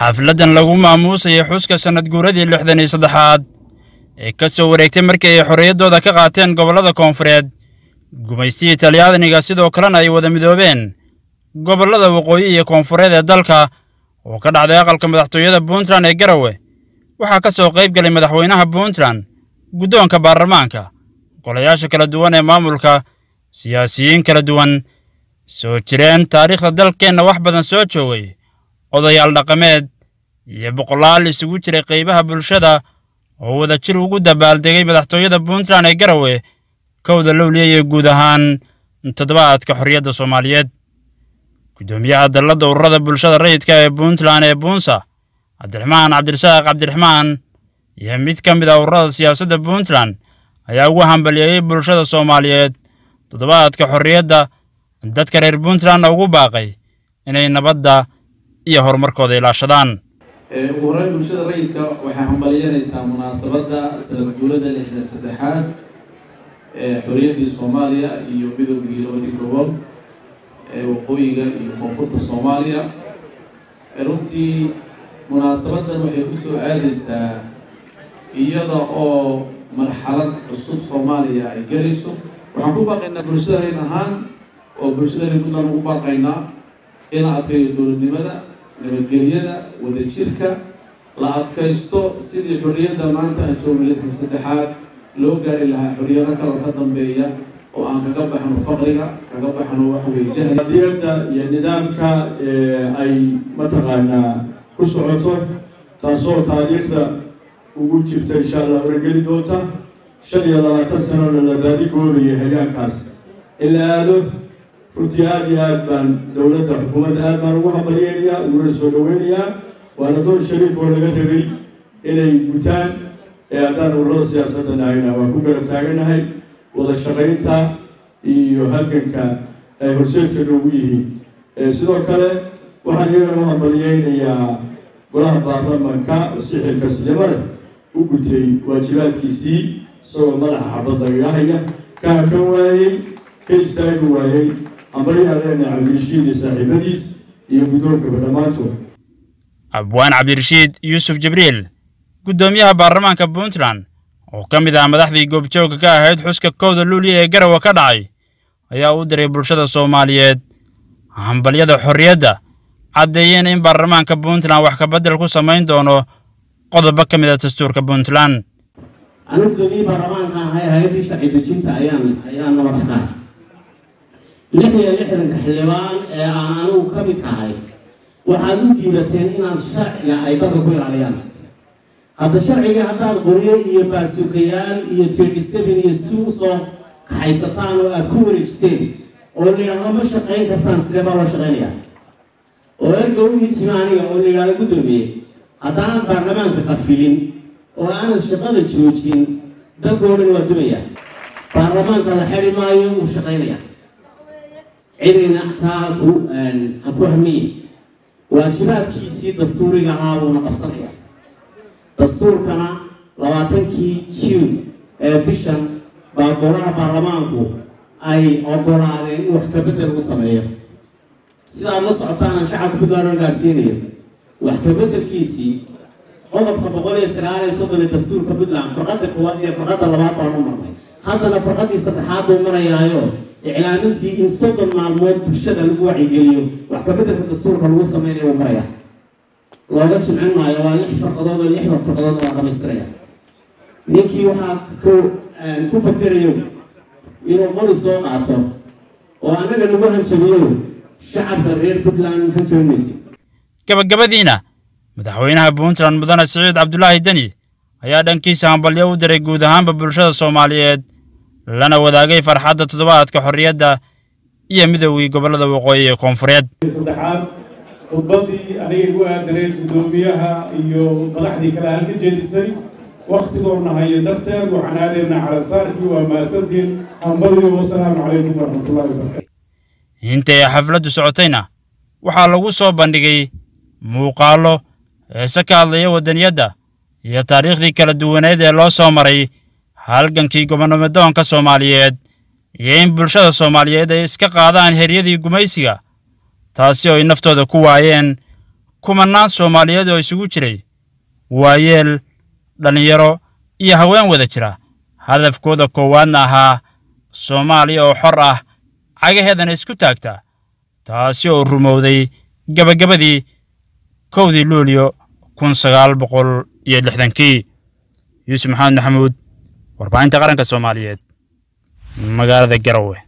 xafladdan lagu maamuusayay xuska sannad guuradii lixdan iyo saddexaad ee ka soo wareegtay markii ay xorriyaddooda ka qaateen gobollada koonfureed gumaystihii talyaaniga sidoo kalena ay wada midoobeen gobollada waqooyi iyo koonfureed ee dalka oo ka dhacday aqalka madaxtooyada puntland ee garawe waxaa ka soo qayb galay madaxweynaha puntland guddoonka baarlamaanka golayaasha kala duwan ee maamulka siyaasiyiin kala duwan soo jireen taariikhda dalkeenna wax badan soo joogay odayaal dhaqameed iyo boqolaal isugu jiray qaybaha bulshada oo wada jir ugu dabaaldegay madaxtooyada puntland ee garawe kowda lowliya iyo guud ahaan toddobaadka xorriyadda soomaaliyeed guddoomiyaha dalladda ururada bulshada rayidka ee puntland ee buunsa cabdiraxmaan cabdirasaaq cabdiraxmaan iyo mid ka mid ah ururada siyaasadda puntland ayaa ugu hambaliyeeyey bulshada soomaaliyeed toddobaadka xorriyadda dadka reer puntlandna ugu baaqay inay nabadda iyo horumarkooda ilaashadaan ugu horreyn bulshada rayidka waxay hambaliyanaysaa munaasabadda sanad guulada lixdan saddexaad ee xorriyaddii soomaaliya iyo midoogii labadii gobol ee waqooyiga iyo koonfurta soomaaliya runtii munaasabaddan waxay ku soo aadaysaa iyada oo marxalad cusub soomaaliya ay gelayso waxaan ku baaqaynaa bulshada rayd ahaan oo bulshada reer puntland ugu baaqaynaa ina adkeeyo dowladnimada nabadgelyada wadajirka la adkaysto sidii xorriyadda maanta aan joogno lixdan saddexaad loo gaari lahaa xorriyado kaloo ka dambeeya oo aan kaga baxno faqriga kaga baxno waxaweye jahli qadiyadda iyo nidaamka ay mataqaanaa ku socoto taasoo taariikhda ugu jirta insha allah wargeli doonta shan iyo labaatan sanona la baadigoobayo hagaankaas in la aado runtii aada iyo aad baan dowladda xukuumadda aad baan ugu hambalyeynayaa uguna soo dhaweynayaa waana door shariif oo laga rabay inay gutaan ee haddaan ururada siyaasadda nahayna waan ku garab taaganahay wada shaqaynta iyo halganka ay horseedka noogu yihiin sidoo kale waxaan iyagana u hambalyeynayaa golaha baarlamanka oo si xilkasnimada u gutay waajibaadkiisii isagoo madaxa xabadda iga haya ka hakan waayey ka istaagi waayey ambarinaan leenahay cabdirashiid iyo saaxiibadiis iyo guddoonkaba dhammaantood abwaan cabdirashiid yuusuf jibriil guddoomiyaha baarlamaanka puntland oo ka mid ah madaxdii goobjoogga ka ahayd xuska kowda luuliya ee garawa ka dhacay ayaa u diray bulshada soomaaliyeed hambalyada xorriyadda caddeeyeen in baarlamaanka puntland wax kabeddel ku samayn doono qodobo ka mid ah dastuurka puntland anigu gudoomiyihii baarlamaanka ahay hay-addii sharci dejinta ayaan ayaan nabad ka lix iyo lixdanka xildhibaan ee aan anigu ka mid ahay waxaad u diibateen inaad sharciga ay dadka ku ilaaliyaan hadda sharciga haddaad qoryo iyo baasuukayaal iyo tirdiseven iyo si usoo kaxaysataan oo aada ku wareejisteen oo la yidhaahdo ma shaqayn kartaan sidee baa loo shaqaynayaa oo erga u hitima aniga oo la yidhahdo guddoomiye haddaanan baarlamaanka qafilin oo aanad shaqada joojin dalkao dhan waa dumayaa baarlamaanka la xedi maayo wuu shaqaynayaa cidina taa haku ha ku hamiye waajibaadkiisii dastuuriga ahaa buuna qabsanaya dastuurkana labaatankii june ee bishan baa golaha baarlamaanku ay ogolaadeen in wax kabedel u sameeyo sidaad la socotaana shacabka puntland oo gaadhsiinayo wax kabeddelkiisii qodobka boqol iyo sagaal iyo soddon ee dastuurka puntland farqadda koowaad iyo farqadda labaad baan u marnay haddana farqaddii saddexaad buu marayaayo iclaamintii in soddon maalmood bulshada lagu wacigeliyo wax kabeddelka dastuurka lagu sameynayo uu maraya looga jimcin maayo waa lix farqadood oo lixda farqadood waa dhamaystiraya ninkii waxaa ku fakerayo inuu qori soo qaato oo annaga lagu hanjabiyo shacabka reer puntland hanjabi mayso gabagabadiina madaxweynaha puntland mudane siciid cabdulaahi deni ayaa dhankiisa hambalyo u diray guud ahaanba bulshada soomaaliyeed lana wadaagay farxadda toddobaadka xorriyadda iyo midoogii gobollada waqooyi ee koonfureed saddexaad khudbadii aniga igu aadaneed guddoomiyaha iyo madaxdii kale aan ka jeedisay wakhtigoona hayo darteed waxaan aadaynaa calasaarkii waa maasantiin hambaliyo wasalaamu calaykum waraxmatullahi wabarakatu intay xafladdu socotayna waxaa lagu soo bandhigay muuqaallo heese ka hadlaya waddaniyadda iyo taariikhdii kala duwaneed ee loo soo maray halgankii gobonnimadoonka soomaaliyeed iyo in bulshada soomaaliyeed ay iska qaadaan heryadii gumaysiga taasi oo ay naftooda ku waayeen kumannaan soomaaliyeed oo isugu jiray waayeel dhallinyaro iyo haween wada jira hadafkooda koowaadna ahaa soomaaliya oo xor ah cagaheedana isku taagta taasi oo rumowday gabagabadii kowdii luulyo kun sagaal boqol iyo lixdankii yuusuf maxamed maxamuud warbaahinta qaranka soomaaliyeed magaalada garowe